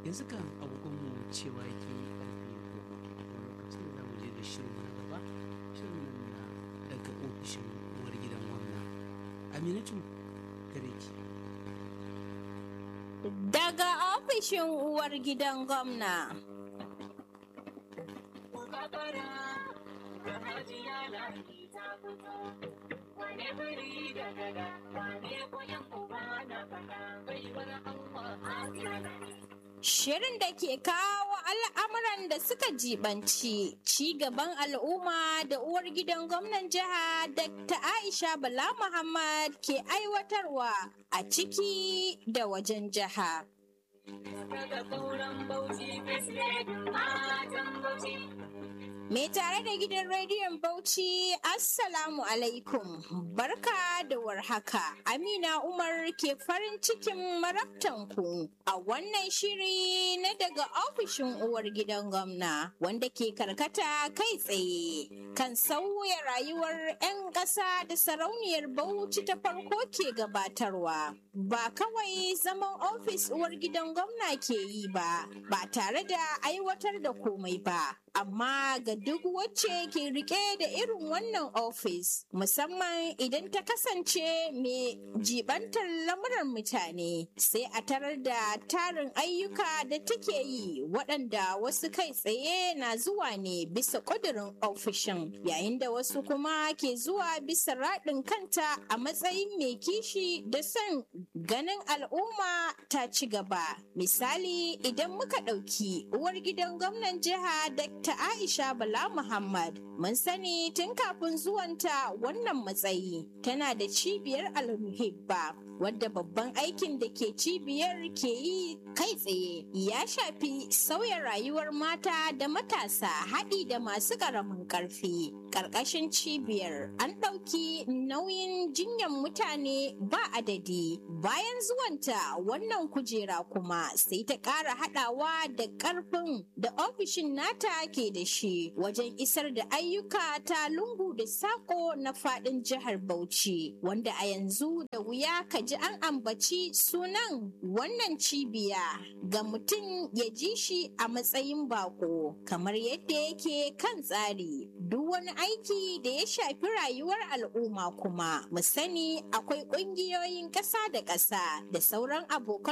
yanzu kan agogonmu cewa yake karfe goma lokacin da za mu je da shirin na gaba shirin nan na daga ofishin uwar gidan gwamna aminatu gare ki Daga ofishin uwar gidan gwamna. Shirin da ke kawo al'amuran da suka jibanci ci gaban al'umma da uwar gidan gwamnan jiha Dr. Aisha Bala Muhammad ke aiwatarwa a ciki da wajen jiha. Me tare da gidan rediyon Bauchi, Assalamu alaikum, barka da warhaka. Amina Umar ke farin cikin marabtanku a wannan shiri na daga ofishin uwar gidan gwamna wanda ke karkata kai tsaye kan sauya rayuwar 'yan ƙasa da sarauniyar Bauchi ta farko ke gabatarwa. Ba kawai zaman ofis uwar gidan gwamna ke yi ba, ba tare da aiwatar da komai ba. amma ga duk wacce ke rike da irin wannan ofis musamman idan ta kasance mai jibantar lamuran mutane sai a tarar da tarin ayyuka da take yi waɗanda wasu kai tsaye na zuwa ne bisa ƙudurin ofishin yayin da wasu kuma ke zuwa bisa raɗin kanta a matsayin mai kishi da son ganin al'umma ta ci gaba misali idan muka ɗauki uwar gidan gwamnan jiha da ta Aisha Bala Muhammad mun sani tun kafin zuwanta wannan matsayi tana da cibiyar almuhibba wadda babban aikin da ke cibiyar ke yi kai tsaye ya shafi sauya rayuwar mata da matasa haɗi da masu ƙaramin ƙarfi ƙarƙashin cibiyar an ɗauki nauyin jinyan mutane ba adadi bayan zuwanta wannan kujera kuma sai ta ƙara haɗawa da ƙarfin da ofishin nata ke da shi wajen isar da ayyuka ta lungu da sako na faɗin jihar Bauchi wanda a yanzu da wuya ka ji an ambaci sunan wannan cibiya ga mutum ya ji shi a matsayin bako kamar yadda yake kan tsari duk wani aiki da ya shafi rayuwar al'umma kuma mu sani akwai ƙungiyoyin ƙasa da ƙasa da sauran abokan